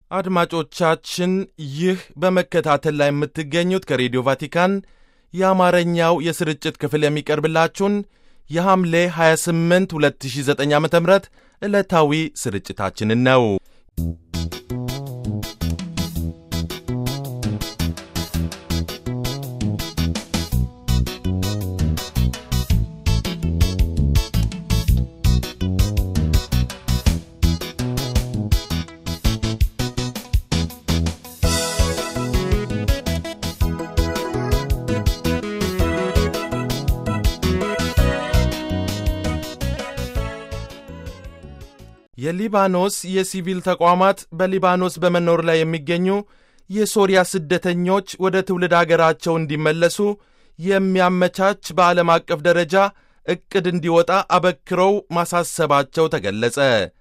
አድማጮቻችን ይህ በመከታተል ላይ የምትገኙት ከሬዲዮ ቫቲካን የአማርኛው የስርጭት ክፍል የሚቀርብላችሁን የሐምሌ 28 2009 ዓ ም ዕለታዊ ስርጭታችንን ነው። የሊባኖስ የሲቪል ተቋማት በሊባኖስ በመኖር ላይ የሚገኙ የሶሪያ ስደተኞች ወደ ትውልድ አገራቸው እንዲመለሱ የሚያመቻች በዓለም አቀፍ ደረጃ ዕቅድ እንዲወጣ አበክረው ማሳሰባቸው ተገለጸ።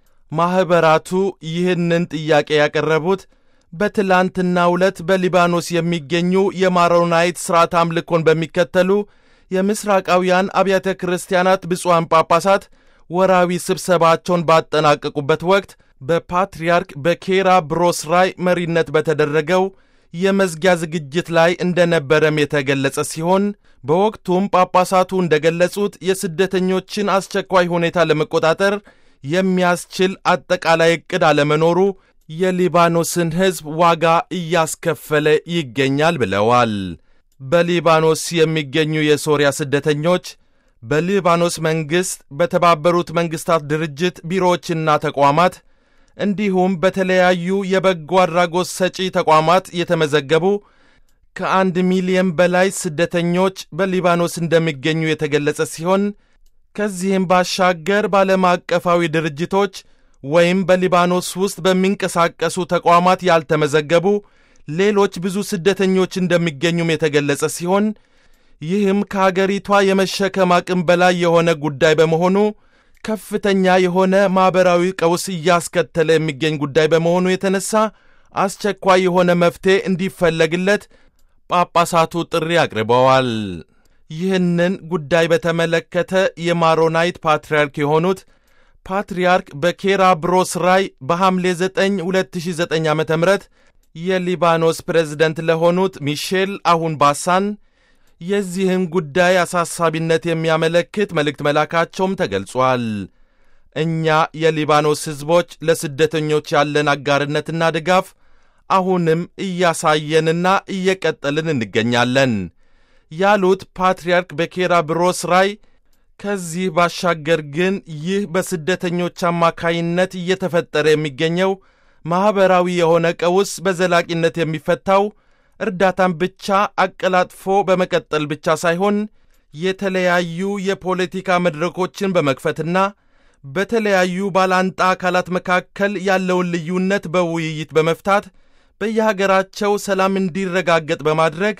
ማኅበራቱ ይህንን ጥያቄ ያቀረቡት በትላንትናው ዕለት በሊባኖስ የሚገኙ የማሮናይት ሥርዓት አምልኮን በሚከተሉ የምሥራቃውያን አብያተ ክርስቲያናት ብፁዓን ጳጳሳት ወራዊ ስብሰባቸውን ባጠናቀቁበት ወቅት በፓትርያርክ በኬራ ብሮስራይ መሪነት በተደረገው የመዝጊያ ዝግጅት ላይ እንደነበረም የተገለጸ ሲሆን በወቅቱም ጳጳሳቱ እንደገለጹት የስደተኞችን አስቸኳይ ሁኔታ ለመቆጣጠር የሚያስችል አጠቃላይ ዕቅድ አለመኖሩ የሊባኖስን ሕዝብ ዋጋ እያስከፈለ ይገኛል ብለዋል። በሊባኖስ የሚገኙ የሶሪያ ስደተኞች በሊባኖስ መንግሥት በተባበሩት መንግሥታት ድርጅት ቢሮዎችና ተቋማት እንዲሁም በተለያዩ የበጎ አድራጎት ሰጪ ተቋማት የተመዘገቡ ከአንድ ሚሊየን በላይ ስደተኞች በሊባኖስ እንደሚገኙ የተገለጸ ሲሆን ከዚህም ባሻገር በዓለም አቀፋዊ ድርጅቶች ወይም በሊባኖስ ውስጥ በሚንቀሳቀሱ ተቋማት ያልተመዘገቡ ሌሎች ብዙ ስደተኞች እንደሚገኙም የተገለጸ ሲሆን ይህም ከአገሪቷ የመሸከም አቅም በላይ የሆነ ጉዳይ በመሆኑ ከፍተኛ የሆነ ማኅበራዊ ቀውስ እያስከተለ የሚገኝ ጉዳይ በመሆኑ የተነሳ አስቸኳይ የሆነ መፍትሔ እንዲፈለግለት ጳጳሳቱ ጥሪ አቅርበዋል። ይህንን ጉዳይ በተመለከተ የማሮናይት ፓትርያርክ የሆኑት ፓትርያርክ በኬራ ብሮስራይ በሐምሌ 9 2009 ዓ ም የሊባኖስ ፕሬዝደንት ለሆኑት ሚሼል አሁን ባሳን የዚህን ጉዳይ አሳሳቢነት የሚያመለክት መልእክት መላካቸውም ተገልጿል። እኛ የሊባኖስ ሕዝቦች ለስደተኞች ያለን አጋርነትና ድጋፍ አሁንም እያሳየንና እየቀጠልን እንገኛለን ያሉት ፓትርያርክ በኬራ ብሮስራይ ከዚህ ባሻገር ግን ይህ በስደተኞች አማካይነት እየተፈጠረ የሚገኘው ማኅበራዊ የሆነ ቀውስ በዘላቂነት የሚፈታው እርዳታን ብቻ አቀላጥፎ በመቀጠል ብቻ ሳይሆን የተለያዩ የፖለቲካ መድረኮችን በመክፈትና በተለያዩ ባላንጣ አካላት መካከል ያለውን ልዩነት በውይይት በመፍታት በየሀገራቸው ሰላም እንዲረጋገጥ በማድረግ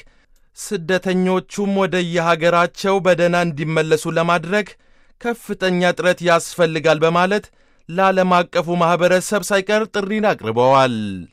ስደተኞቹም ወደ የሀገራቸው በደህና እንዲመለሱ ለማድረግ ከፍተኛ ጥረት ያስፈልጋል በማለት ለዓለም አቀፉ ማኅበረሰብ ሳይቀር ጥሪን አቅርበዋል።